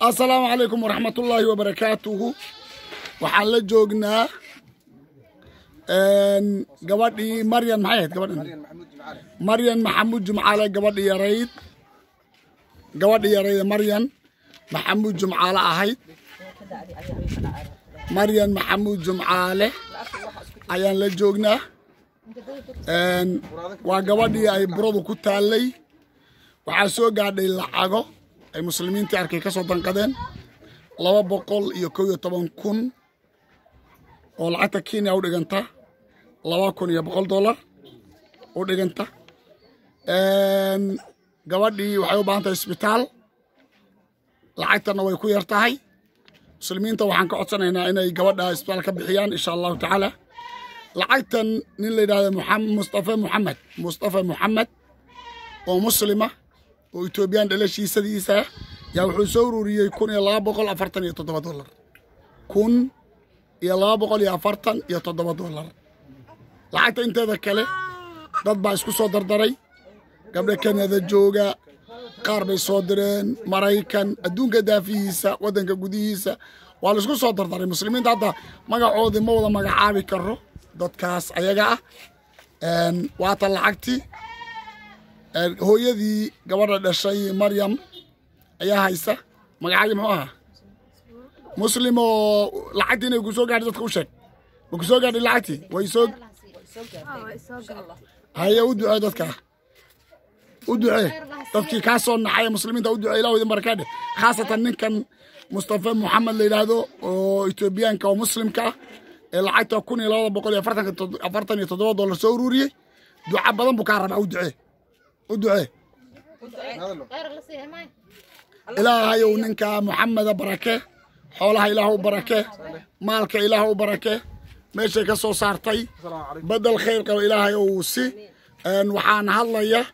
assalaamu calaykum waraxmatullaahi wabarakaatuhu waxaan la joognaa gabadhii maryan maxay ahayd gabadhan maryan maxamuud jumcaale gabadhi yarayd gabadhi yarayd maryan maxamuud jumcaale ahayd maryan maxamuud jumcaale ayaan la joognaa waa gabadhii ay buradu ku taallay waxaa soo gaadhay lacago ay muslimiintii arkay ka soo danqadeen laba boqol iyo kow iyo toban kun oo lacagta kenya u dhiganta laba kun iyo boqol dollar u dhiganta gabadhii waxay u baahan tahay isbitaal lacagtana way ku yar tahay muslimiinta waxaan ka codsanaynaa inay gabadha isbitaal ka bixiyaan insha allahu tacaala lacagtan nin la yidhahdo mustafa muxamed mustafa muxamed oo muslima oo etoobiyaan dhalashiisadiisa yaa wuxuu soo ururiyey kun iyo laba boqol afartan iyo toddoba dollar kun iyo laba boqol iyo afartan iyo toddoba dollar lacagta inteeda kale dad baa isku soo dardaray gabdha kanada jooga qaar bay soo direen maraykan adduunka daafihiisa waddanka gudihiisa waa laisku soo dardaray muslimiinta hadda magacoodii ma wada magacaabi karo dadkaas ayaga ah waata lacagtii hooyadii gabadha dhashay maryam ayaa haysa magacaagii muxuu ahaa muslim oo lacagtii inay ku soo gaadhay dadka u sheeg ma ku soo gaadhay lacagtii way soo haye u ducee dadka u ducee dadkii kaa soo naxay muslimiinta u ducee ilah idin barakaadhe khaasatan ninkan mustafa moxamed la yidhaahdo oo etoobiyaanka oo muslimka ah ee lacagta kun iyo labada boqol iyo afartan iyo toddoba dollar soo ururiyey duca badan buu kaa rabaa u ducee u ducee ilaahayow ninka moxameda barake xoolaha ilaah u barake maalka ilaah u barake meeshay ka soo saartay bedel khayr qaba ilaahay ou si waxaan hadlaya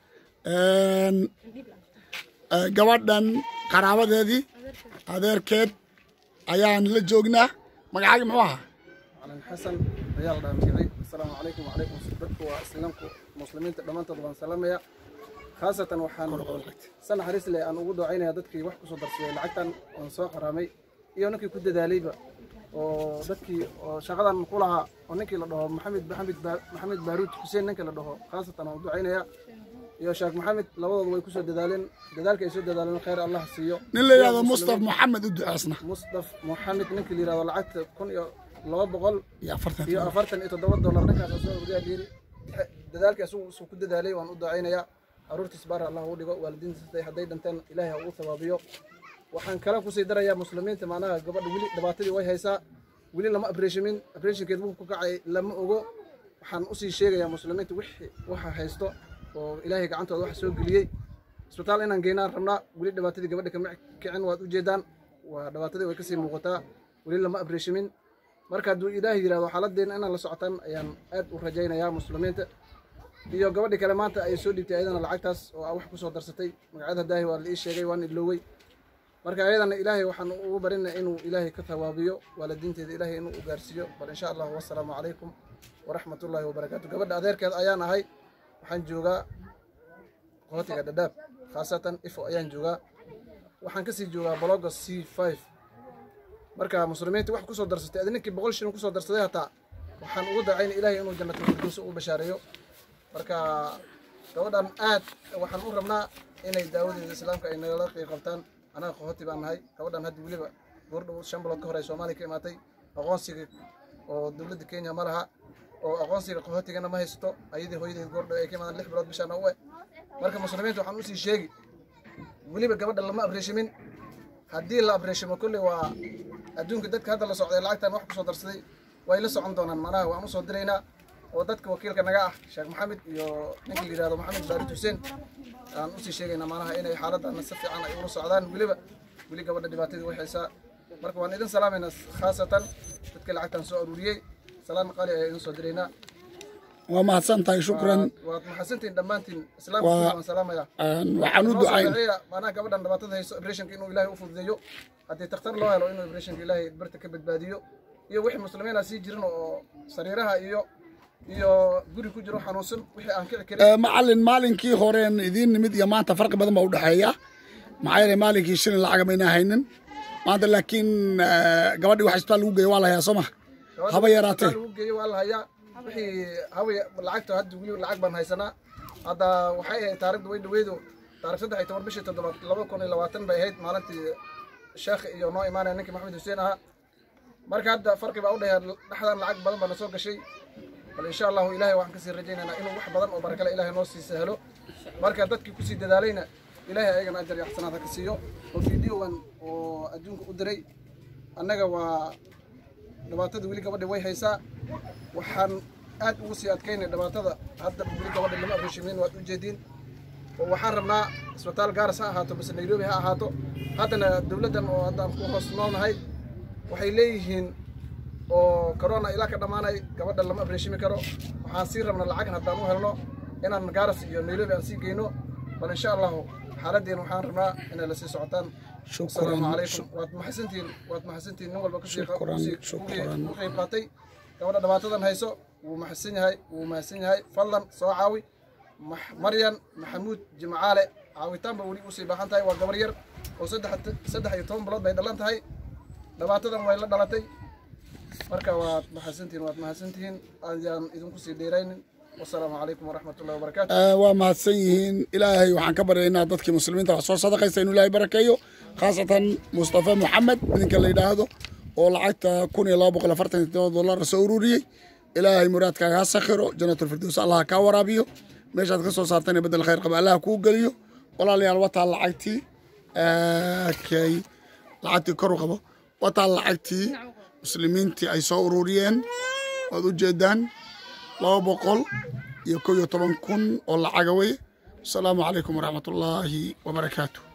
gabadhan qaraabadeedii adeerkeed ayaan la joognaa magacaagi muxuu ahaa calan xasan ayaa la dhaha magacay assalaamu calaykum wacalaykum dadku waa islaamku muslimiinta dhammaantood baan salaamaya khaasatan waxaan san naxariis leh aan ugu doocaynaya dadkii wax kusoo darsaday lacagtan oon soo qaraamay iyo ninkii ku dadaalayba oo dadkii oo shaqadan ku lahaa oo ninkii la dhaho maxamed maxamed maxamed baaruud xuseen ninka la dhaho khaasatan aan u ducaynaya iyo sheekh maxamed labadooda way kusoo dadaaleen dadaalka ay soo dadaaleen khayr allah siiyo nin la yidhahdo mustaf moxamed u duceesna mustaf moxamed ninkii la yidhahdo lacagta kun iyo laba boqol iyo afartan iyo afartan iyo toddoba dollar ninkaas soo urdiyaa yiri dadaalkii asugu isuu ku dadaalay waan u ducaynayaa caruurtiis baar allah u dhigo waalidiintiisa hadday dhinteen ilaahay ha ugu sabaabiyo waxaan kala kusii darayaa muslimiinta macnaha gabadha weli dhibaatadii way haysaa weli lama abreeshimin abreeshinkeed wuu ku kacay lama ogo waxaan usii sheegayaa muslimiinta wixii waxa haysto oo ilaahay gacantooda waxa soo geliyey isbitaal inaan geynaan rabnaa weli dhibaatadii gabadha kama kicin waad ujeedaan waa dhibaatadii way kasii muuqataa weli lama abreeshimin marka hadduu ilaahay yidhahdo xaaladdeena inaan la socotaan ayaan aad u rajaynayaa muslimiinta iyo gabadhii kale maanta ay soo dhiibtay ayadana lacagtaas oo wax kusoo darsatay magacyada daahi waa la ii sheegay waan iloowey marka ayadana ilaahay waxaan ugu barinay inuu ilaahay ka tawaabiyo waalidiinteeda ilaahay inuu u gaarsiiyo bal insha allah wassalaamu calaykum waraxmat ullaahi wabarakaatu gabadha adeerkeed ayaan ahay waxaan joogaa qootiga dhadhaab khaasatan ifo ayaan joogaa waxaan kasii joogaa bologa c five marka muslimiinta wax kusoo darsatay adi ninkii boqol shilin kusoo darsaday hataa waxaan ugu dacayna ilaahay inuu jannatul firdowsi u bashaareeyo marka gabadhan aad waxaan u rabnaa inay daawadeeda islaamka ay nagala qeyb qabtaan anaga qahooti baan nahay gabadhan hadda weliba goordhow shan bilood ka hor ay soomaaliya ka imaatay aqoonsiga oo dowladda kenya ma laha oo aqoonsiga qahootigana ma haysato ayadii hooyadeed goordhow ay ka imaadaan lix bilood bishaana u eh marka muslimiinta waxaan usii sheegi weliba gabadha lama abreeshimin haddii la abreeshimo kolley waa adduunka dadka hadda la socday lacagtan wax kusoo darsaday way la socon doonaan manaha waan usoo diraynaa oo dadka wakiilka naga ah sheekh maxamed iyo ninka la yidhahdo maxamed baarid xuseen aan usii sheegaynaa manaha inay xaaladana si fiican ay ula socdaan weliba weli gabadha dhibaatadii way haysaa marka waan idin salaamaynaa khaasatan dadka lacagtan soo aruuriyey salaan qaali ayaa idin soo diraynaa waa mahadsan tahay shukran waad maxadsantihin dhammaantiin islaamka waan salaamayaa waxaan u ducayn manaha gabadhan dhibaatada hayso abreshinka inuu ilaahay u fududeeyo haddii takhtar loo helo inuu abreshinka ilaahay barta ka badbaadiyo iyo wixii muslimiina sii jirin oo sariiraha iyo iyo guri ku jiro xanuunsan wixii aan kici karin macalin maalinkii horeen idiin nimid iyo maanta farqi badan baa u dhexeeya maxaa yeelay maalinkii shilin lacag mayna haynin maanta laakiin eh, gabadhii wax isbitaal lagu geeyo waa la hayaa soo maha haba yaraatee lagu geeyo waa la hayaa wixii haba lacagta hadda weli lacag baan haysanaa hadda waxay ahayd taarikhda way dhaweydu taarikh saddex iyo toban bishii toddobaad laba kun iyo labaatan bay ahayd maalintii sheekh iyo noo imaanaya ninkii maxamed xuseen ahaa marka hadda farqi baa u dhexeeya dhexdan lacag badan baa na soo gashay bal insha allahu ilaahay waxaan kasii rajaynaynaa inuu wax badan oo barakale ilaahay noo sii sahlo marka dadkii kusii dadaalayna ilaahay ayagana ajar iyo xasanaad ha ka siiyo oo fiidiyowan oo adduunka u diray annaga waa dhibaatada weli gabadha way haysaa waxaan aad ugu sii adkaynay dhibaatada hadda weli gabadha lama abreshimeyn waad ujeediin oo waxaan rabnaa isbitaal gaaras ha ahaato mise nairobi ha ahaato haddana dowladdan oo haddaan ku hoos noolnahay waxay leeyihiin oo corona ilaa ka dhammaanay gabadha lama abreshimi karo waxaan sii rabna lacag haddaan u helno inaan gaaras iyo nairobi aan sii geyno bal insha allahu xaaladeen waxaan rabnaa inay la sii socotaan Shukran, asalaamu calaykum waad mahadsantihiin waad mahadsantihiin nin walba kasii Shukran, kasii- shukran. u qayb qaatay gabadha dhibaatadan hayso wuu mahadsan yahay wuu mahadsan yahay fadlan soo caawi Max- maryan maxamuud jimcaale caawitaan ba weli usii baahan tahay waa gabar yar oo saddex saddex iyo toban bilood bay dhalan tahay dhibaatadan way la dhalatay marka waad mahadsantihiin waad mahadsantihiin ayaan idinku sii dheeraynin wasalaamu calaykum waraxmat ullahi wabarakaatu Eh, waa mahadsan yihiin ilaahay waxaan ka baryaynaa dadkii muslimiinta wax soo sadaqaysa inuu ilaahay barakeeyo khaasatan mustafa maxamed idinka la yidhaahdo oo lacagta kun iyo laba boqol afartan iyo todoba dollar soo ururiyey ilaahay muraadkaaga ha sakhiro janatulfirdows allah kaa waraabiyo meeshaad ka soo saartana bedel khayr qaba allah kuu geliyo walaalayaal wataa lacagtii kay lacagtii kor u qabo wataa lacagtii muslimiintii ay soo ururiyeen waad u jeedaan laba boqol iyo kow iyo toban kun oo lacaga weye asalaamu calaykum waraxmat ullaahi wabarakaatu